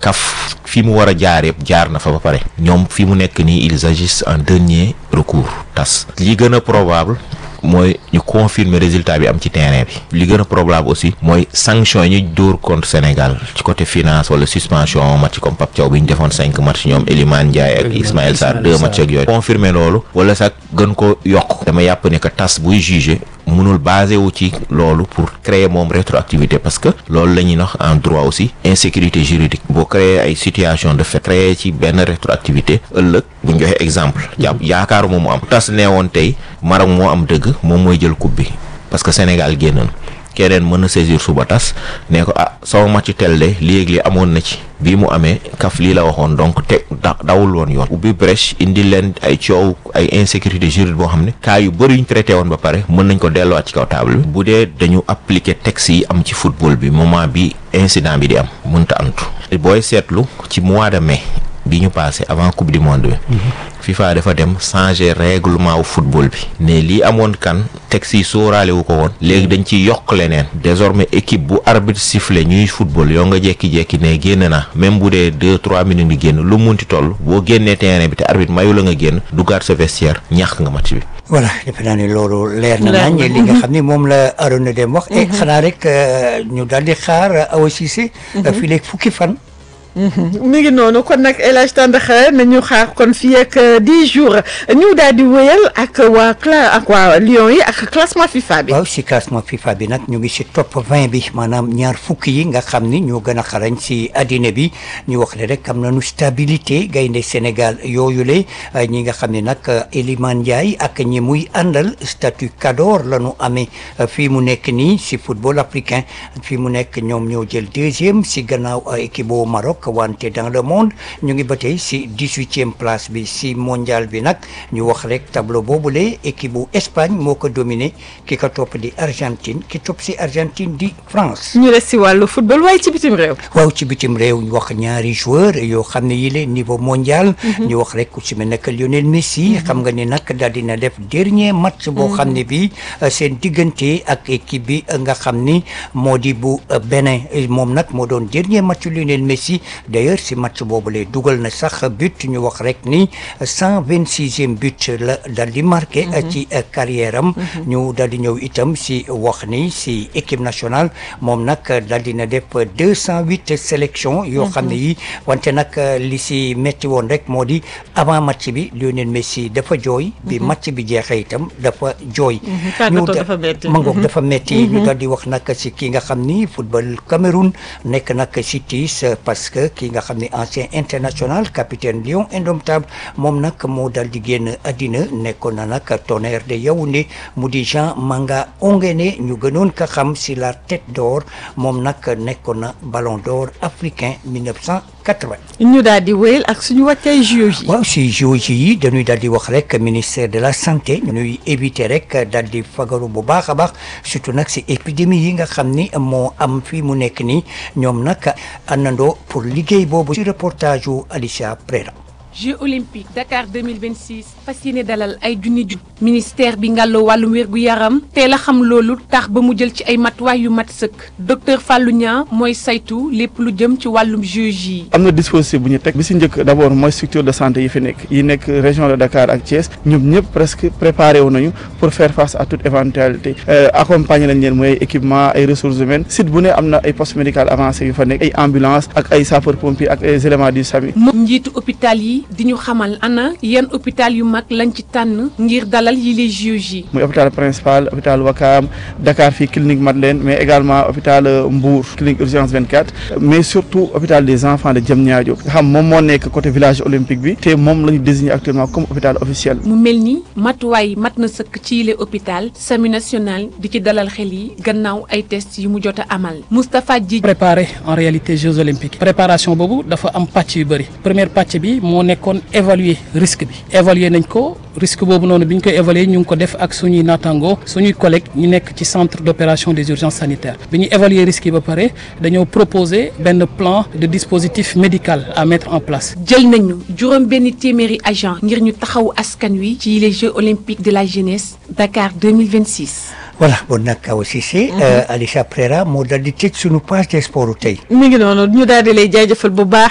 CAF fi mu war a jaar yëpp jaar na fa ba pare ñoom fi mu nekk nii ils agissent en dernier recours tas li gën a probable mooy ñu confirmer résultat bi am ci terrain bi li gën a probable aussi mooy sanction yi ñu dóor contre Sénégal ci côté finance wala suspension match comme Pape Thiaw bi ñu defoon cinq match ñoom Elimane Ndiaye ak Ismaël Sarr deux match ak yooyu confirmer loolu wala sax gën ko yokk dama yàpp ne que tas buy juger mënul basé wu ci loolu pour créer moom rétroactivité parce que loolu la ñuy wax en droit aussi insécurité juridique boo créer ay situation de fait créer ci benn rétroactivité ëllëg bu ñu joxe exemple jàpp yaakaaru moom mu am tas nee woon tey Maroc moo am dëgg moom mooy jël coupe bi parce que Sénégal génn na keneen mën na saisir suba tas ne ko ah sama match tel de léegi li amoon na ci bii mu amee kaf lii la waxoon donc te da dawul woon yoon ubbi brèche indi leen ay coow ay insécurité juridique boo xam ne cas yu bëri yuñ traité woon ba pare mën nañ ko delluwaat ci kaw table bi bu dee dañu appliquer texte yi am ci football bi moment bi incident bi di am mënta antu booy seetlu ci mois de mai bi ñu passé avant coupe du monde bi FIFA dafa dem changer règlement wu football bi ne lii amoon kan texte yi sóoraale wu ko woon léegi dañ ciy yokk leneen désormais équipe bu arbitre sifflé ñuy football yoo nga jekki-jekki ne génn na même bu dee deux trois minutes di génn lu munti toll boo génnee terrain bi te arbitre mayu la nga génn duggaat sa vestiaire ñàkk nga match bi voilà defe naa ne loolu leer na nañ li nga xam ne moom la Arona Deme wax e xanaa rek ñu daal di xaar Awa Cissé fii léegi fukki fan mi ngi noonu kon nag El Hadj Tandakha nañu xaar kon fii ak dix jours ñu daal di wéyal ak waa cla ak waa Lions yi ak classement FIFA bi. waaw si classement FIFA bi nag ñu ngi si top 20 bi maanaam ñaar fukki yi nga xam ni ñoo gën a xarañ si addina bi ñu wax le rek am nañu stabilité gaynde Sénégal yooyu le ñi nga xam ne nag Elimane Ndiaye ak ñi muy àndal statut cador la ñu amee fii mu nekk nii si football africain fii mu nekk ñoom ñoo jël deuxième si gannaaw équipe bu Maroc. wante dans le monde ñu ngi ba tey si dix-huitième place bi si mondial bi nag ñu wax rek tableau boobule équipe bu Espagne moo ko dominé ki ko topp di Argentine ki topp si Argentine di France. ñu des si wàllu football waaye ci bitim réew. waaw ci bitim réew ñu wax ñaari joueur yoo xam ne yile niveau mondial. ñu wax rek ku si mel ne Lionel Messi. xam nga ni nag daal dina def dernier match boo xam ne bii seen diggante ak équipe bi nga xam ni moo di bu Bénin moom nag moo doon dernier match Lionel Messi. d'ailleurs si match boobu lay dugal na sax but ñu wax rek ni cent vingt sixième but la dal di marqué ci carrière am ñu dal di ñëw itam si wax ni si équipe nationale moom nag dal dina def deux cent huit sélections yoo xam ne yi wante nag li si metti woon rek moo di avant match bi Lionel Messi dafa jooy bi match bi jeexee itam dafa jooy ñu mangoog dafa metti ñu dal di wax nag si ki nga xam ni football Cameroun nekk nag si tiis parce que ki nga xam ne ancien international capitaine Lion indomptable moom nag moo dal di génn àddina nekkoon na nag tonnerre de Yaoundé mu di Jean Manga Ongene ñu gënoon ka xam si la tête d'or moom nag nekkoon na ballon d'or africain 1980. ñu daal di wéyal ak suñu wàccay JOJ yi. waaw si JOJ yi dañuy daal di wax rek ministère de la santé ñuy éviter rek daal di fagaru bu baax a baax surtout nag si épidémie yi nga xam ni moo am fii mu nekk nii ñoom nag àndandoo pour liggéey boobu ci reportage wu Alicia Prera Jeux olympiques Dakar 2026 fas yéene dalal ay junni ju ministère bi ngàlloo wàllum wér gu yaram teel a xam loolu tax ba mu jël ci ay matuwaay yu mat sëkk docteur Fallou Niang mooy saytu lépp lu jëm ci wàllum Jeux yi. am na dispositif bu ñu teg bi si njëkk d' abord mooy structure de santé yi fi nekk yi nekk région de Dakar ak Thiès ñoom ñëpp presque préparé wu nañu pour faire face à toute éventualité accompagner nañ leen mooy équipement ay ressources humaines site bu ne am na ay poste médical avancé yu fa nekk ay ambulance ak ay sapeur pompier ak ay éléments du SAMU. moom njiitu hôpital yi. di ñu xamal ana yan hôpital yu mag lañ ci tànn ngir dalal yi les JOJ yi. muy hôpital principal hôpital Wakam Dakar fii clinique Madeleine mais également hôpital Mbour clinique urgence 24 mais surtout hôpital des enfants de Diamniadio nga xam moom moo nekk côté village olympique bi te moom la ñu désigné actuellement comme hôpital officiel. mu mel ni matuwaay mat na sëkk ci yile hôpital SAMU national di ci dalal xel yi gannaaw ay test yu mu jot a amal Moustapha Dji. préparer en réalité Jeux olympiques préparation boobu dafa am pàcc yu bëri première pàcc bi moo nekkoon évaluer risque bi évaluer nañ ko risque boobu noonu bi ñu koy évaluer ñu ngi ko def ak suñuy naataango suñuy collègues ñu nekk ci centre d' opération des urgences sanitaires bi ñu évaluer risque yi ba pare dañoo proposer benn plan de dispositif médical à mettre en place. jël nañu juróom benn téeméeri agent ngir ñu taxawu askan wi ci les Jeux olympiques de la jeunesse Dakar 2026. voilà bon nag Awa Cissé Alicia Prera moo dal di tëj suñu page des sports tey mi ngi noonu ñu daal di lay jaajëfal bu baax